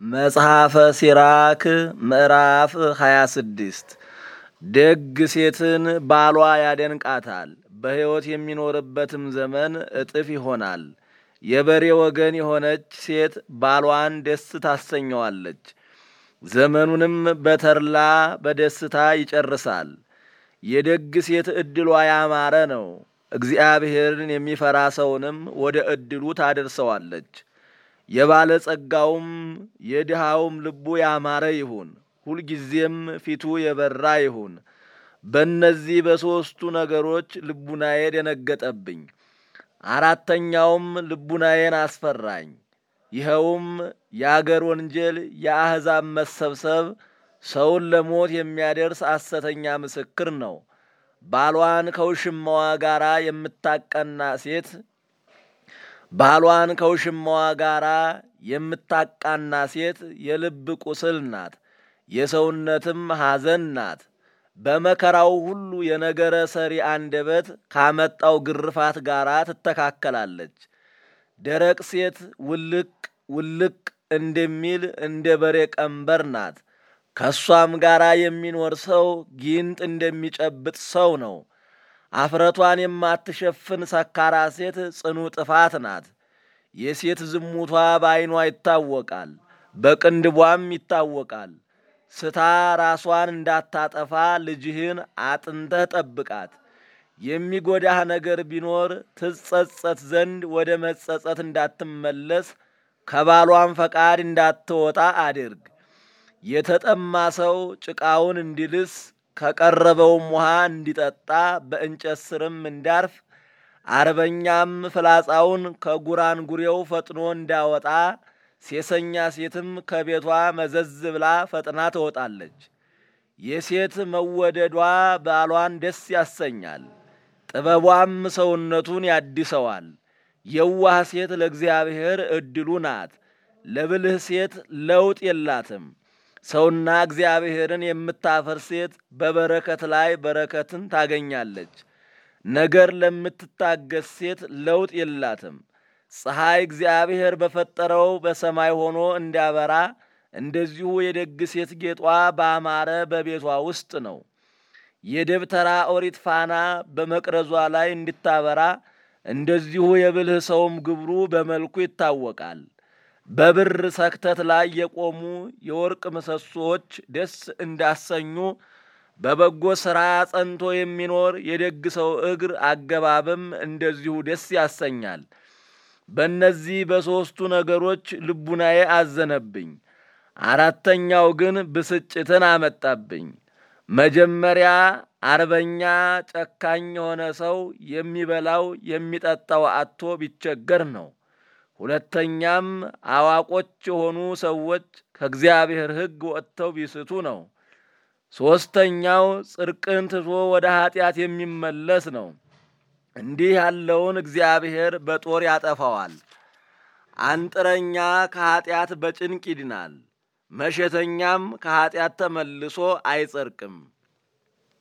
መጽሐፈ ሲራክ ምዕራፍ 26 ደግ ሴትን ባሏ ያደንቃታል፣ በሕይወት የሚኖርበትም ዘመን እጥፍ ይሆናል። የበሬ ወገን የሆነች ሴት ባሏን ደስ ታሰኘዋለች፣ ዘመኑንም በተድላ በደስታ ይጨርሳል። የደግ ሴት ዕድሏ ያማረ ነው፣ እግዚአብሔርን የሚፈራ ሰውንም ወደ ዕድሉ ታደርሰዋለች። የባለጸጋውም የድሃውም ልቡ ያማረ ይሁን፣ ሁልጊዜም ፊቱ የበራ ይሁን። በእነዚህ በሦስቱ ነገሮች ልቡናዬ ደነገጠብኝ፣ አራተኛውም ልቡናዬን አስፈራኝ። ይኸውም የአገር ወንጀል፣ የአሕዛብ መሰብሰብ፣ ሰውን ለሞት የሚያደርስ ሐሰተኛ ምስክር ነው። ባሏን ከውሽማዋ ጋር የምታቀና ሴት ባሏን ከውሽማዋ ጋር የምታቃና ሴት የልብ ቁስል ናት፣ የሰውነትም ሐዘን ናት። በመከራው ሁሉ የነገረ ሰሪ አንደበት ካመጣው ግርፋት ጋር ትተካከላለች። ደረቅ ሴት ውልቅ ውልቅ እንደሚል እንደ በሬ ቀንበር ናት። ከእሷም ጋር የሚኖር ሰው ጊንጥ እንደሚጨብጥ ሰው ነው። አፍረቷን የማትሸፍን ሰካራ ሴት ጽኑ ጥፋት ናት። የሴት ዝሙቷ በዐይኗ ይታወቃል፣ በቅንድቧም ይታወቃል። ስታ ራሷን እንዳታጠፋ ልጅህን አጥንተህ ጠብቃት። የሚጎዳህ ነገር ቢኖር ትጸጸት ዘንድ ወደ መጸጸት እንዳትመለስ ከባሏም ፈቃድ እንዳትወጣ አድርግ። የተጠማ ሰው ጭቃውን እንዲልስ ከቀረበውም ውሃ እንዲጠጣ በእንጨት ስርም እንዳርፍ አርበኛም ፍላጻውን ከጉራንጉሬው ፈጥኖ እንዳወጣ ሴሰኛ ሴትም ከቤቷ መዘዝ ብላ ፈጥና ትወጣለች። የሴት መወደዷ ባሏን ደስ ያሰኛል፣ ጥበቧም ሰውነቱን ያድሰዋል። የዋህ ሴት ለእግዚአብሔር ዕድሉ ናት፣ ለብልህ ሴት ለውጥ የላትም። ሰውና እግዚአብሔርን የምታፈር ሴት በበረከት ላይ በረከትን ታገኛለች። ነገር ለምትታገስ ሴት ለውጥ የላትም። ፀሐይ እግዚአብሔር በፈጠረው በሰማይ ሆኖ እንዲያበራ እንደዚሁ የደግ ሴት ጌጧ ባማረ በቤቷ ውስጥ ነው። የደብተራ ኦሪት ፋና በመቅረዟ ላይ እንድታበራ እንደዚሁ የብልህ ሰውም ግብሩ በመልኩ ይታወቃል። በብር ሰክተት ላይ የቆሙ የወርቅ ምሰሶዎች ደስ እንዳሰኙ በበጎ ሥራ ጸንቶ የሚኖር የደግ ሰው እግር አገባብም እንደዚሁ ደስ ያሰኛል። በእነዚህ በሦስቱ ነገሮች ልቡናዬ አዘነብኝ፣ አራተኛው ግን ብስጭትን አመጣብኝ። መጀመሪያ አርበኛ ጨካኝ የሆነ ሰው የሚበላው የሚጠጣው አጥቶ ቢቸገር ነው። ሁለተኛም አዋቆች የሆኑ ሰዎች ከእግዚአብሔር ሕግ ወጥተው ቢስቱ ነው። ሦስተኛው ጽድቅን ትቶ ወደ ኀጢአት የሚመለስ ነው። እንዲህ ያለውን እግዚአብሔር በጦር ያጠፋዋል። አንጥረኛ ከኀጢአት በጭንቅ ይድናል፣ መሸተኛም ከኀጢአት ተመልሶ አይጸድቅም።